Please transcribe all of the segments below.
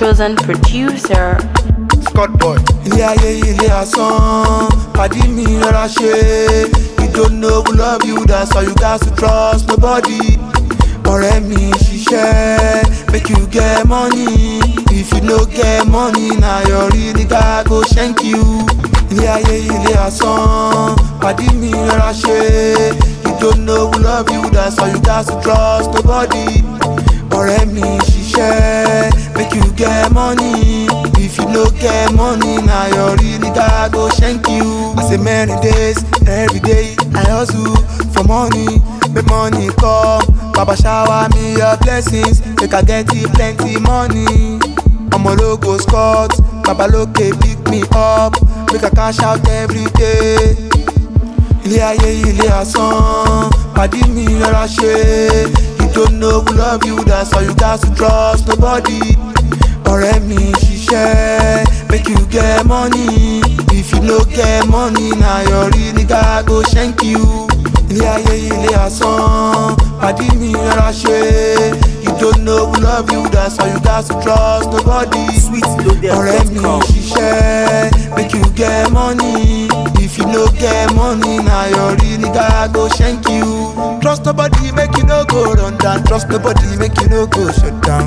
chosen producer. Scott boy. ilé ayé ilé asán pàdí mi rọra ṣe you don't know who love you that's why you gats to trust nobody ọ̀rẹ́ mi ṣiṣẹ́ make you get money if you no get money na your real nigga go shank you ilé ayé ilé asán pàdí mi rọra ṣe you don't know who love you that's why you gats to trust nobody ọ̀rẹ́ mi ṣiṣẹ́ make you get money if you no get money na your real nigga go shank you. I say many days every day I hustle for money make money come baba shower me your blessings make I get you plenty money. ọmọlógo scott babalóke pick me up make I cash out every day. ilé ayé ilé asán pàdí mi rọra ṣe you don't know who love you that's why you gats to trust nobody ọ̀rẹ́ mi ṣiṣẹ́ make you get money if you no get money na your real nigga go shank you ilé ayé ilé asán pàdí mi rọra ṣe you don't know who love you that's why you gats to trust nobody ọ̀rẹ́ mi ṣiṣẹ́ make you get money if you no get money na your real nigga go shank you trust nobody make you no go run down trust nobody make you no go shut down.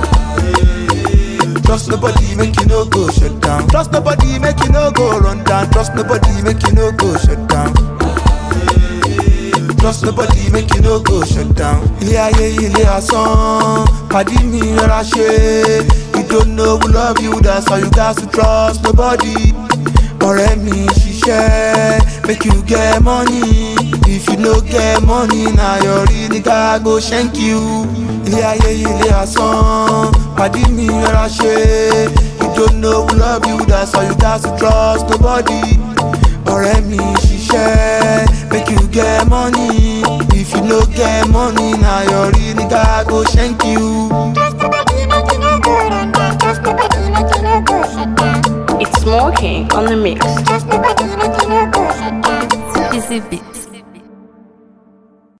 Trust nobody, make you no go shut down. Trust nobody, make you no go run down. Trust nobody, make you no go shut down. Trust nobody, make you no go shut down. Ilé ayé ilé asán, pàdí mi rọra ṣe. You don't know who love you, that's why you gats to trust nobody. Ọ̀rẹ́ mi ṣiṣẹ́, make you get money. If you no get money, na your real nigga go shank you. Ilé ayé ilé asán, pàdí mi rọra ṣe. You don't know who love you, that's why you gats to trust nobody. Ọ̀rẹ́ mi ṣiṣẹ́, make you get money. If you no get money, na your real nigga go shank you. Trust nobody, make you no go run down. Trust nobody, make you no go shut down. It's smoking on the mix. Trust nobody, make you no go shut down. Easy beat.